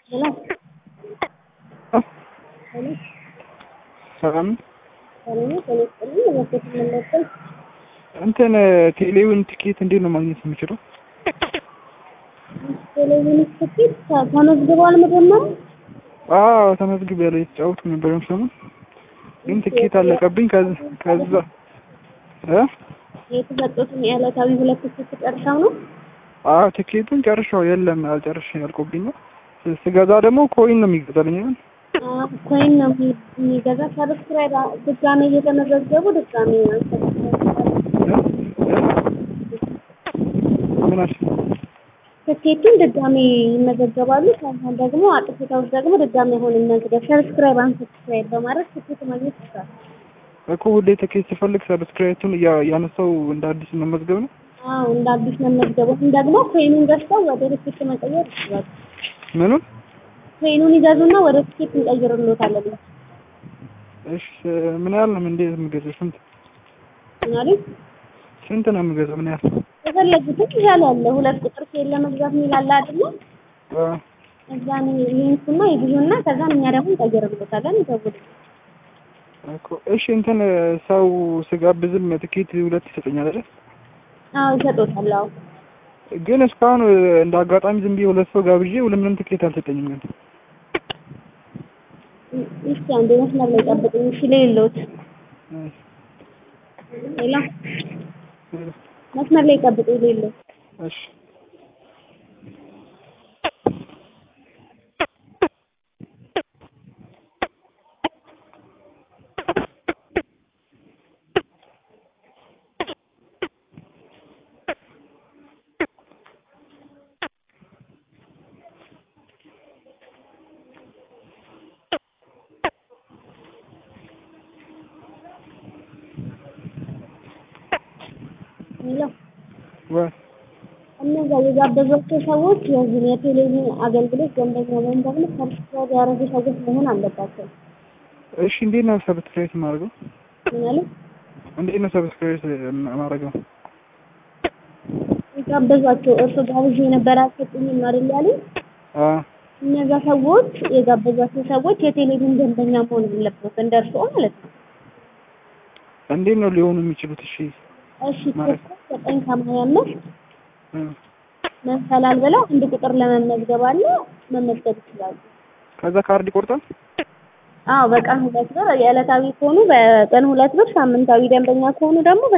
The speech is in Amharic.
Hello. Hello. ሰላም ሰላም ነው። ጤና ይስጥልኝ። በፊት መለጠል እንትን ቴሌውን ቲኬት እንዴት ነው ማግኘት የምችለው? ቴሌቪዥን ትኬት ተመዝግበዋል መጀመሪያ? አዎ ተመዝግብ ያለው የተጫወቱ ነበር ሰሞኑን ግን ትኬት አለቀብኝ። ከዛ ከዛ እ የተሰጡትን የዕለታዊ ሁለት ትኬት ጨርሰው ነው? አዎ ትኬቱን ጨርሻው የለም አልጨርሽ ያልቆብኝ ነው። ስገዛ ደግሞ ኮይን ነው የሚገዛልኝ አይደል? አዎ፣ ኮይን ነው የሚ- የሚገዛ ሰብስክራይብ ድጋሜ እየተመዘገቡ ድጋሜ ምን አልሽ? ትኬቱን ድጋሜ ይመዘገባሉ። ከዛም ደግሞ አጥፍተው ደግሞ ድጋሜ አሁን መዝገብ ሰብስክራይብ አንሰብስክራይብ በማድረግ ትኬት ማግኘት ይችላል። እኮ ሁሌ ትኬት ስፈልግ ሰብስክራይቱን ያነሳው እንደ አዲስ መመዝገብ ነው። አዎ እንደ አዲስ መመዝገቡ ደግሞ ኮይኑን ገዝተው ወደ ትኬት መቀየር ይችላሉ። ምኑን? ኮይኑን ይገዙና ወደ ትኬት እንቀይርልዎታለን። እሺ ምን ያህል ነው እንዴት የምገዛው? ስንት ማለት ስንት ነው የምገዛው? ምን ያህል? የፈለጉትን ይዛል ያለ ሁለት ቁጥር ሴል ለመግዛት የሚላለ አይደለ? አ እዛን ሊንኩና ይግዙና ከዛን እኛ ደግሞ እንቀይርልዎታለን። ይደውሉ። እኮ እሺ እንትን ሰው ስጋብዝም ትኬት ሁለት ይሰጠኛል አይደል? አዎ ይሰጡታል። አዎ ግን እስካሁን እንደ አጋጣሚ ዝም ብዬ ሁለት ሰው ጋብዤ ሁለት ምንም ትኬት አልሰጠኝም። ግን እስኪ አንዴ መስመር ላይ ጠብቁኝ። እሺ ሌሎት ሌላ መስመር ላይ ጠብቁኝ። ሌሎት እሺ ሌላ ወይ እነዛ የጋበዟቸው ሰዎች የዚህ የቴሌቪዥን አገልግሎት ደንበኛ ወይም ደግሞ ሰብስክራይብ ያደረጉ ሰዎች መሆን አለባቸው። እሺ እንዴት ነው ሰብስክራይብ የማደርገው? ማለት እንዴት ነው ሰብስክራይብ የማደርገው? የጋበዟቸው እርሱ ጋብዤ የነበረ አልሰጡኝም አይደል ያሉኝ? አ እነዛ ሰዎች የጋበዟቸው ሰዎች የቴሌቪዥን ደንበኛ መሆን አለበት እንደ እርስዎ ማለት ነው። እንዴት ነው ሊሆኑ የሚችሉት? እሺ እሺ ማለት ኮከብ ዘጠኝ ሰማንያ አምስት እ መሰላል ብለው አንድ ቁጥር ለመመዝገብ አለ መመዝገብ ይችላሉ። ከዛ ካርድ ይቆርጣል? አዎ በቀን ሁለት ብር የዕለታዊ ከሆኑ በቀን ሁለት ብር ሳምንታዊ ደንበኛ ከሆኑ ደግሞ